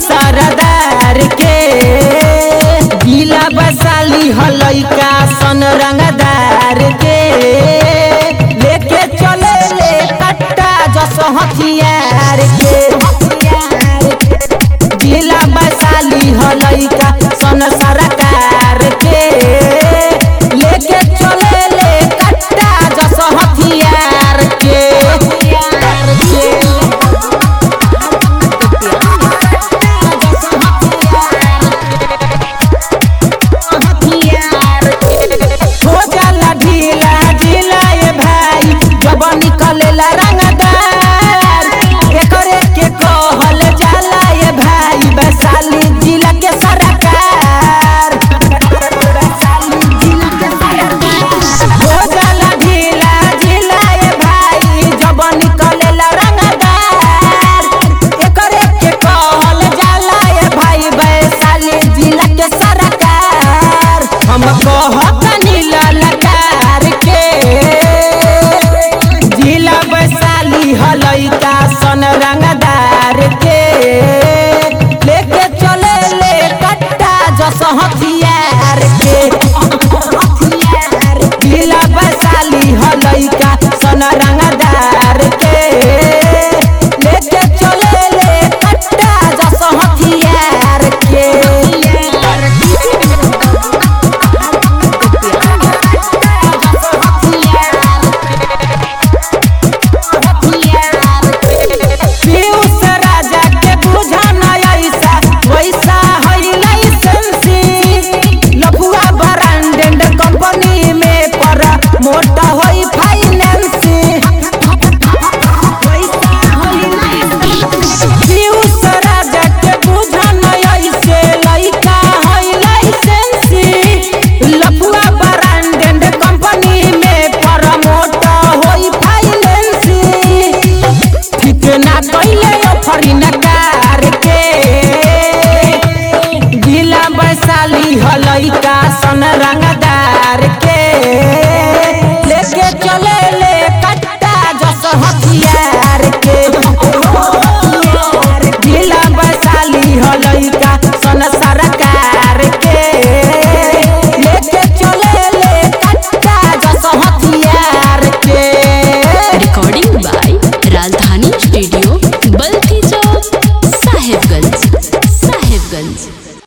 सरदार के जिला बसाली हलैका सन रंगदार के लेके चले ले कट्टा जस हथियार के जिला बसाली हलैका सन सरकार के लेके चले ले कट्टा जस हथियार के हो जाला ढीला ढीला ये भाई जब निकलेला रंगदार एकरे के कहल जाला ये भाई वैशाली जिला के सरकार हो जाला ढीला ढीला ये भाई जब निकलेला रंगदार एकरे के कहल जाला ये भाई वैशाली जिला के सरकार हम कहतनी ललकार के जिला वैशाली हलैका सन रंगदार के लेके चले ले कट्टा जस हथियार के जिला वैशाली हलैका सन रंगदार के लेके चले ले कट्टा जस हथियार के पीयूष राजा के बुझा न ऐसा वैसा है लाइसेंसी लफुआ ब्रांडेड कंपनी में पर मोटा होई फाइनेंसी पीयूष राजा के बुझा न ऐसे लइका है लाइसेंसी लफुआ ब्रांडेड कंपनी में पर मोटा होई फाइनेंसी ठीक ना कइले ऑफरी नकार के जिला वैशाली हलैका सन रंगदार के लेके चले ले कट्टा जस हथियार के जिला वैशाली हलैका सन सरकार के लेके चले ले कट्टा जस हथियार के recording by Rajdhani Studio